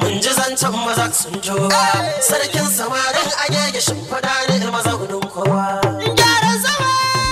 mun ji zancen maza sun jowa sarkin samarin agege shimfiɗa ne mazaunin kowa gyara zama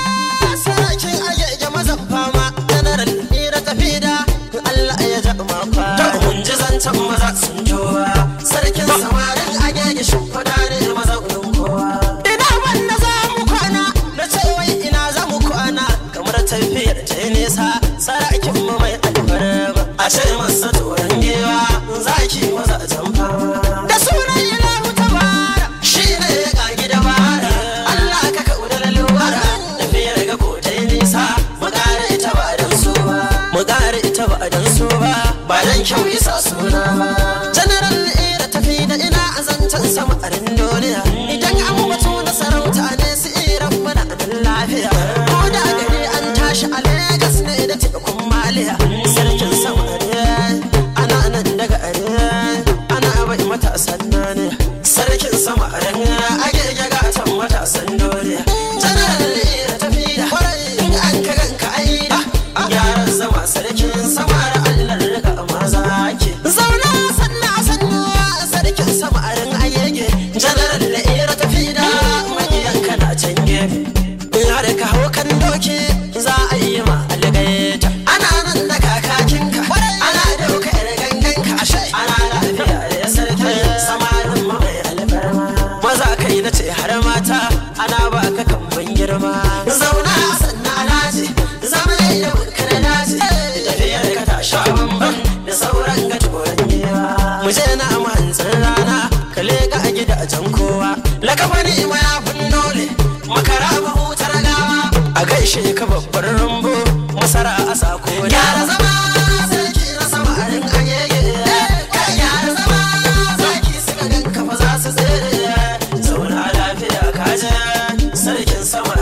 sarkin agege mazan fama janaral ni da tafi da Allah ya ja makwa mun ji zancen maza sun jowa sarkin samarin agege shimfiɗa ne mazaunin kowa ina wanda za mu kwana na ce wai ina za mu kwana kamar tafiyar ta nesa sarakin mu mai alfarma a ce masa turan gewa zaki maza can fama da sunan ilahu tabara shi ne ya kagi da bara Allah ka kauda lalwara tafiyar ga ko ta nisa mu kare ita ba dan so ba mu kare ita ba dan so ba ba dan kyau isa suna ba general ira tafi da ina azancan sama a duniya idan an mutu na sarauta ne su iran mana nan lafiya ko da gari an tashi a Legas ne da tekun maliya sarkin sama ne ana nan daga are ana bai matasan ne sarkin sama ne age ga tan matasan dole general ira tafi da in an ka ganka aida yaran zama sarkin sama da Allah rika maza ke zauna sanna sannu sarkin sama ran ayege general ira tafi da magiyan kana can gefe in har ka hau kan doki za a yi ma algaita ana nan da kakakinka ana dauka yar ganganka ashe ana lafiya da sarki samarin ma mai alfarma maza kai na ce har mata ana ba ka kamban girma zauna sannan alhaji zama da burkar daji tafiyar ka ta sha bamban da sauran ga turan gewa mu je na mahantsar rana ka leka a gidajen kowa lakabani ma ya dole makara mahutar gawa a gaishe ka babbar rumbu masara a sako gyara zama sarki na sama a rin agege kai gyara zama zaki suka ganka fa za su tsere zauna lafiya kaje sarkin sama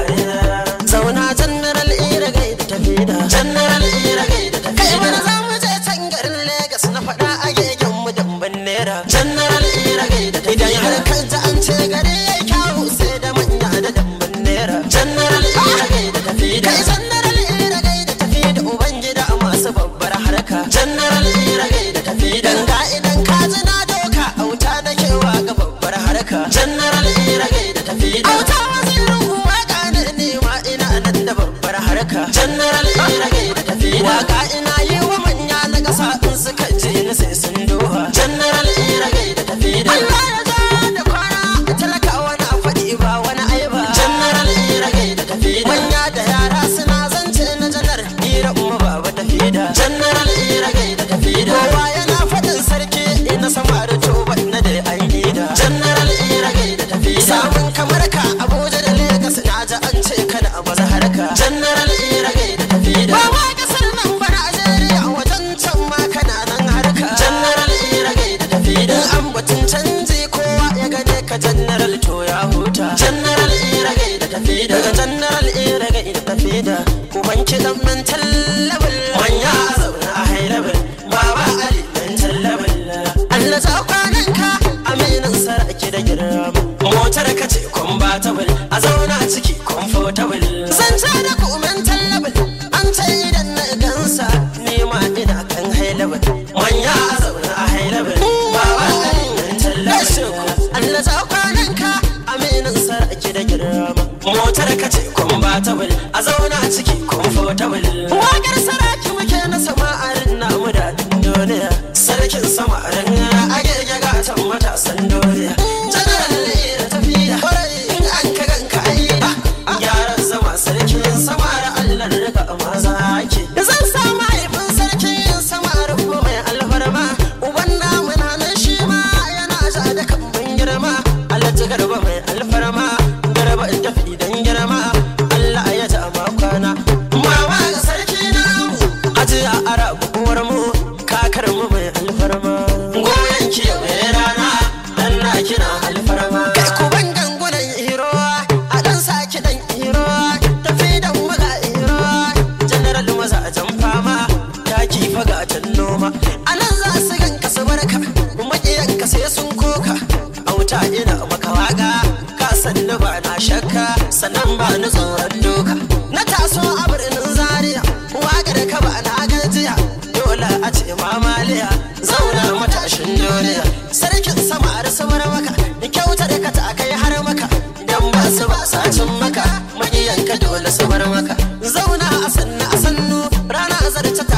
zauna general ira gai da tafi da general ira gai da tafi kai mana za mu je can garin Legas na faɗa a gegen mu damban naira general ira gai da tafi idan har kan ta an ce gari yayi kyawu sai da manya da damban naira general ira gai da tafi da kai general ira gai da tafi da ubangida masu babbar harka general ira gai da tafi da ga idan ka ji na doka auta da kewa ga babbar harka general ira gai da tafi da auta wazirin waka ne ne ma ina nan da babbar harka general ira gai da tafi da waka ina yi wa manya na kasa in suka je ni sai sun doha general ira gai da tafi da Allah ya ja da kwana talakawa na faɗi ba wani aiba general ira gai da tafi da manya da yara suna zance na janar ira umma baba tafi da general ira gai da tafi da kowa yana faɗin sarki ina sama da toba na da an yi da general ira gai da tafi da samun kamar ka abuja da lagos na ji an ce kana a baza harka general ira gai da tafi da ba ma kasar nan ba najeriya wajen can ma kana nan harka general ira gai da tafi da an batun canji kowa ya gane ka general to ya huta general ira gai da tafi da daga general ira gai da tafi da kuban kiɗan mental level manya a zaune a high level baba ali mental level Allah ta kwanan ka aminin sarki da girma motar ka ce compatible a zauna ciki comfortable zance da ku mental level an ce idan na gansa ni ma ina kan high level manya a zaune a high level baba ali mental level Allah ta kwanan ka aminin sarki da girma motar ka ce compatible a zauna ciki comfortable wakar saraki muke na sama'arin namu da duniya sarkin samarin agege gatan matasan duniya general ne da tafiya in an ka ganka aida gyaran zama sarkin sama da allah rika maza ke zan sa mahaifin sarkin sama rufu mai alfarma uban namu na nan shi ma yana ja da kamban girma alhaji garba mai alfarma garba in tafi dan girma allah ya ja ma kwana mama ga sarki namu hajiya arabu uwar mu kakar mu mai alfarma goyon ki mai rana dan na kina alfarma kai ku ban gangunan hiro a dan saki dan hiro tafi da muga hiro general maza jan fama taki faga tan noma anan za su ganka su barka makiyan ka sai sun koka auta ina maka waka ka sanni ba na shakka sannan ba ni tsoron doka na taso a birnin zaria wakar ka ba na gajiya dole a ce mamaliya zauna matashin duniya su bar maka zauna a sannu a sannu rana a zarce